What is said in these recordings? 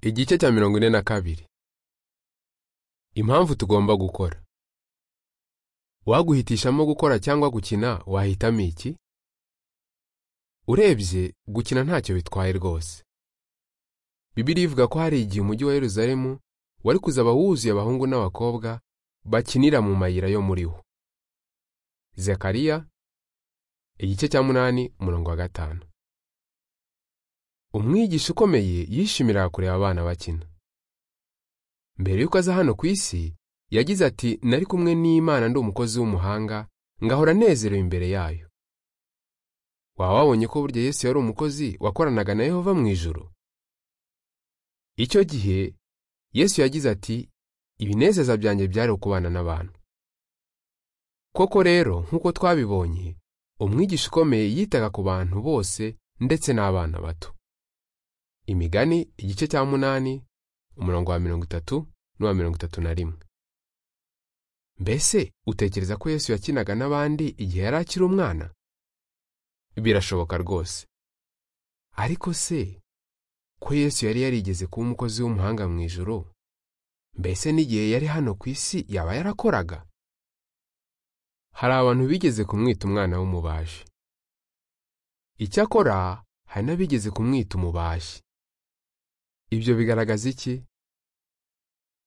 igice cya mirongo ine na kabiri impamvu tugomba gukora waguhitishamo gukora cyangwa gukina wahitamo iki urebye gukina ntacyo bitwaye rwose bibiriya ivuga ko hari igihe umujyi wa yeruzalemu wari kuzaba wuzuye abahungu n'abakobwa bakinira mu mayira yo muri wo zekariya igice cya munani umurongo wa gatanu umwigisha ukomeye yishimiraga kureba abana bakina mbere y'uko aza hano ku isi yagize ati nari kumwe n'imana ndi umukozi w'umuhanga ngahora anezerewe imbere yayo waba wabonye ko burya yesu yari umukozi wakoranaga na yehova mu ijoro icyo gihe yesu yagize ati ibinezeza byanjye byari ukubana n'abantu koko rero nk'uko twabibonye umwigisha ukomeye yitaga ku bantu bose ndetse n'abana bato imigani igice cya munani umurongo wa mirongo itatu n'uwa mirongo itatu na rimwe mbese utekereza ko yesu yakinaga n'abandi igihe yari akiri umwana birashoboka rwose ariko se ko yesu yari yarigeze kuba umukozi w'umuhanga mu ijoro mbese n'igihe yari hano ku isi yaba yarakoraga hari abantu bigeze kumwita umwana w'umubaji icyakora hari n'abigeze kumwita umubaji ibyo bigaragaza iki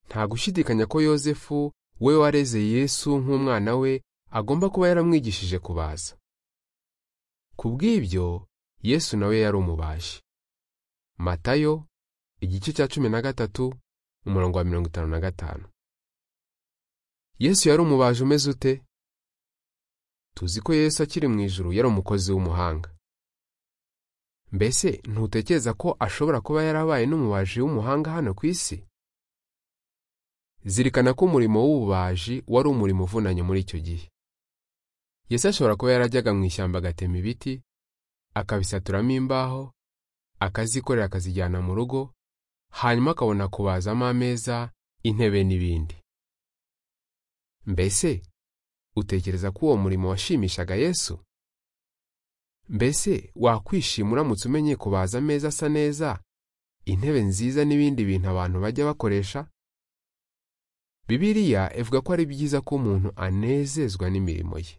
nta gushidikanya ko yosefu we wareze yesu nk'umwana we agomba kuba yaramwigishije kubaza ku bw'ibyo yesu nawe yari umubaji matayo igice cya cumi na gatatu umurongo wa mirongo itanu na gatanu yesu yari umubaji umeze ute tuzi ko yesu akiri mu ijuru yari umukozi w'umuhanga mbese ntutekereza ko ashobora kuba yarabaye n'umubaji w'umuhanga hano ku isi zirikana ko umurimo w'ububaji wari umurimo uvunanye muri icyo gihe Yesu ashobora kuba yarajyaga mu ishyamba agatema ibiti akabisaturamo imbaho akazikorera akazijyana mu rugo hanyuma akabona kubazamo ameza intebe n'ibindi mbese utekereza ko uwo murimo washimishaga yesu mbese wakwishima uramutse umenye kubaza ameza asa neza intebe nziza n'ibindi bintu abantu bajya bakoresha bibiliya ivuga ko ari byiza ko umuntu anezezwa n'imirimo ye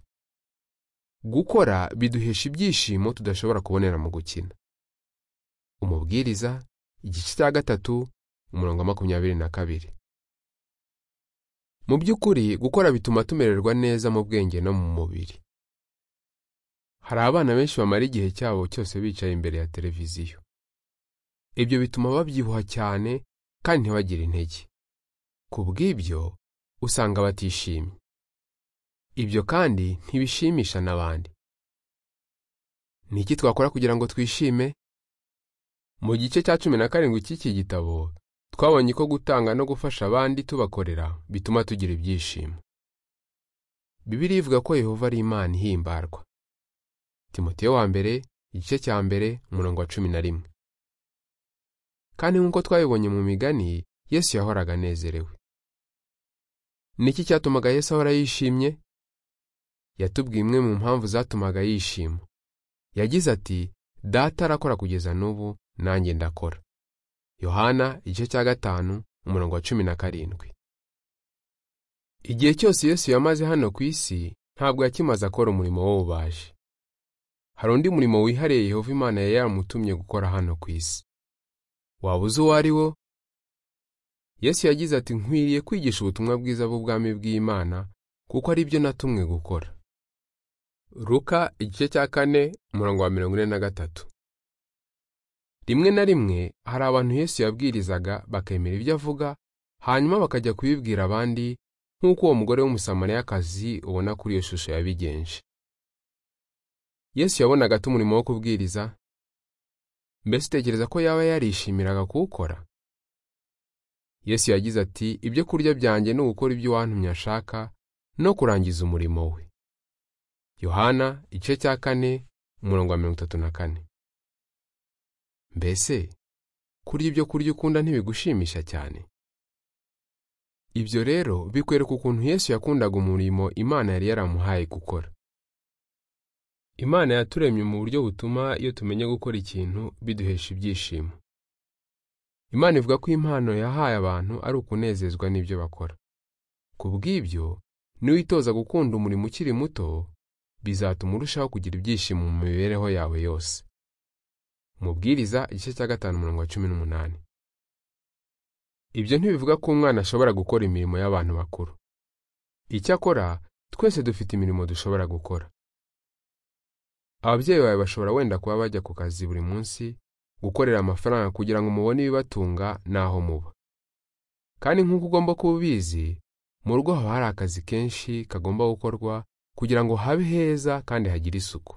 gukora biduhesha ibyishimo tudashobora kubonera mu gukina umubwiriza igice cya gatatu umurongo wa makumyabiri na kabiri mu by'ukuri gukora bituma tumererwa neza mu bwenge no mu mubiri hari abana benshi bamara igihe cyabo cyose bicaye imbere ya televiziyo ibyo bituma babyibuha cyane kandi ntibagire intege ku bw'ibyo usanga batishimye ibyo kandi ntibishimisha n'abandi ni iki twakora kugira ngo twishime mu gice cya cumi na karindwi cy'iki gitabo twabonye ko gutanga no gufasha abandi tubakorera bituma tugira ibyishimo bibiriya ivuga ko yehova ari imana ihimbarwa timoteyo wa mbere igice cya mbere umurongo wa cumi na rimwe kandi nk'uko twabibonye mu migani yesu yahoraga anezerewe ni iki cyatumaga yesu ahora yishimye yatubwiye imwe mu mpamvu zatumaga yishima yagize ati data arakora kugeza n'ubu nanjye ndakora yohana igice cya gatanu umurongo wa cumi na karindwi igihe cyose yesu yamaze hano ku isi ntabwo yakimaze akora umurimo w'ububaji hari undi murimo wihariye Yehova Imana yari yaramutumye gukora hano ku isi waba uzi uwo ari wo yesu yagize ati nkwiriye kwigisha ubutumwa bwiza bw'ubwami bw'imana kuko ari byo natumwe gukora ruka igice cya kane umurongo wa mirongo ine na gatatu rimwe na rimwe hari abantu yesu yabwirizaga bakemera ibyo avuga hanyuma bakajya kubibwira abandi nk'uko uwo mugore w'umusamariyakazi ubona kuri iyo shusho yabigenje yesu yabonaga ati umurimo wo kubwiriza mbese utekereza ko yaba yarishimiraga kuwukora yesu yagize ati ibyo kurya byanjye ni ugukora ibyo uwantumye ashaka no kurangiza umurimo we yohana igice cya kane umurongo wa mirongo itatu na kane mbese kurya ibyo kurya ukunda ntibigushimisha cyane ibyo rero bikwereka ukuntu yesu yakundaga umurimo imana yari yaramuhaye gukora imana yaturemye mu buryo butuma iyo tumenye gukora ikintu biduhesha ibyishimo imana ivuga ko impano yahaye abantu ari ukunezezwa n'ibyo bakora ku bw'ibyo niwitoza gukunda umurimo ukiri muto bizatuma urushaho kugira ibyishimo mu mibereho yawe yose umubwiriza igice cya gatanu umurongo wa cumi n'umunani ibyo ntibivuga ko umwana ashobora gukora imirimo y'abantu bakuru icyakora twese dufite imirimo dushobora gukora ababyeyi bawe bashobora wenda kuba bajya ku kazi buri munsi gukorera amafaranga kugira ngo mubone ibibatunga n'aho muba kandi nk'uko ugomba kuba ubizi mu rugo haba hari akazi kenshi kagomba gukorwa kugira ngo habe heza kandi hagire isuku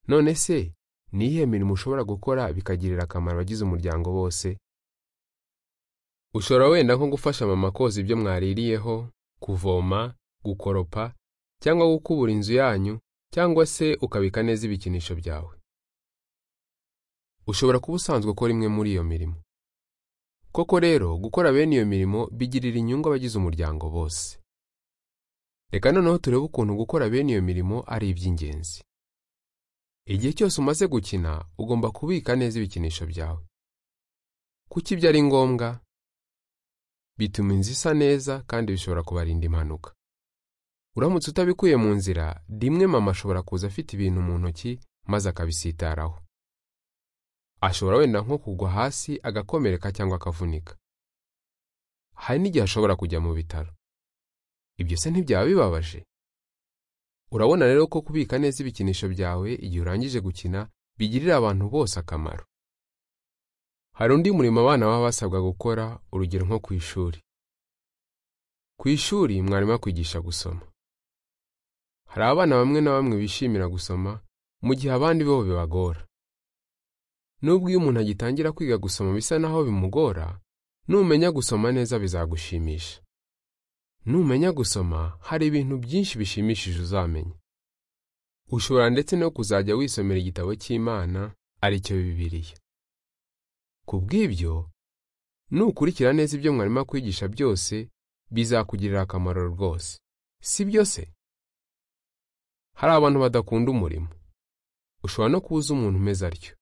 none se ni iyihe mirimo ushobora gukora bikagirira akamaro abagize umuryango bose ushobora wenda nko gufasha mama koza ibyo mwaririyeho kuvoma gukoropa cyangwa gukubura inzu yanyu cyangwa se ukabika neza ibikinisho byawe ushobora kuba usanzwe ukora imwe muri iyo mirimo koko rero gukora bene iyo mirimo bigirira inyungu abagize umuryango bose reka noneho turebe ukuntu gukora bene iyo mirimo ari iby'ingenzi igihe cyose umaze gukina ugomba kubika neza ibikinisho byawe kuki ibyo ari ngombwa bituma inzu isa neza kandi bishobora kubarinda impanuka uramutse utabikuye mu nzira rimwe mama ashobora kuza afite ibintu mu ntoki maze akabisitaraho ashobora wenda nko kugwa hasi agakomereka cyangwa akavunika hari n'igihe ashobora kujya mu bitaro ibyo se ntibyaba bibabaje urabona rero ko kubika neza ibikinisho byawe igihe urangije gukina bigirira abantu bose akamaro hari undi murimo abana baba basabwa gukora urugero nko ku ishuri ku ishuri mwarimu akwigisha gusoma hari abana bamwe na bamwe bishimira gusoma mu gihe abandi bo bibagora nubwo iyo umuntu agitangira kwiga gusoma bisa naho bimugora numenya gusoma neza bizagushimisha numenya gusoma hari ibintu byinshi bishimishije uzamenya ushobora ndetse no kuzajya wisomera igitabo cy'imana aricyo bibiliya ku bw'ibyo nukurikira neza ibyo mwarimu akwigisha byose bizakugirira akamaro rwose si byo se hari abantu badakunda umurimo ushobora no kuza umuntu umeze atyo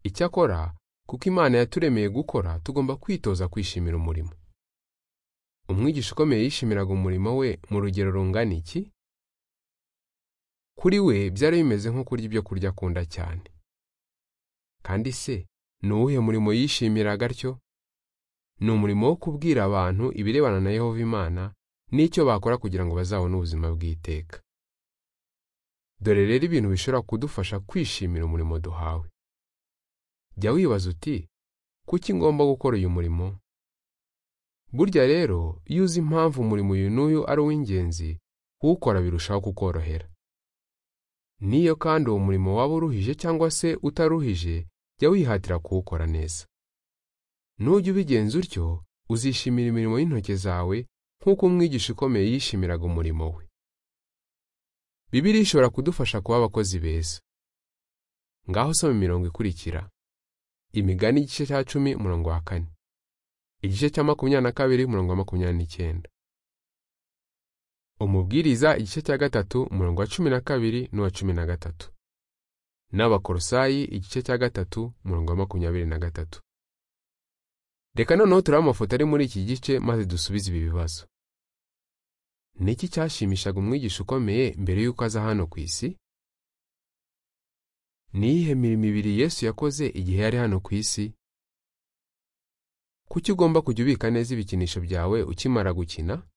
icyakora kuko imana yaturemeye gukora tugomba kwitoza kwishimira umurimo umwigisha ukomeye yishimiraga umurimo we mu rugero rungana iki kuri we byari bimeze nko kurya ibyo kurya akunda cyane kandi se ni uwuhe murimo yishimiraga atyo ni umurimo wo kubwira abantu ibirebana na yehova imana n'icyo bakora kugira ngo bazabone ubuzima bw'iteka dore rero ibintu bishobora kudufasha kwishimira umurimo duhawe jya wibaza uti kuki ngomba gukora uyu murimo burya rero iyo uzi impamvu umurimo uyu n'uyu ari uw'ingenzi kuwukora birushaho kukorohera niyo kandi uwo murimo waba uruhije cyangwa se utaruhije jya wihatira kuwukora neza nujya ubigenza utyo uzishimira imirimo y'intoki zawe nk'uko umwigisha ukomeye yishimiraga umurimo we bibiri ishobora kudufasha kuba abakozi beza ngaho soma imirongo ikurikira imigani igice cya cumi umurongo wa kane igice cya makumyabiri na kabiri umurongo wa makumyabiri n'icyenda umubwiriza igice cya gatatu umurongo wa cumi na kabiri n'uwa cumi na gatatu n'abakorosayi igice cya gatatu umurongo wa makumyabiri na gatatu reka noneho turebe amafoto ari muri iki gice maze dusubize ibi bibazo ni iki cyashimishaga umwigisha ukomeye mbere y'uko aza hano ku isi ni iyihe mirimo ibiri yesu yakoze igihe yari hano ku isi kuki ugomba kujya ubika neza ibikinisho byawe ukimara gukina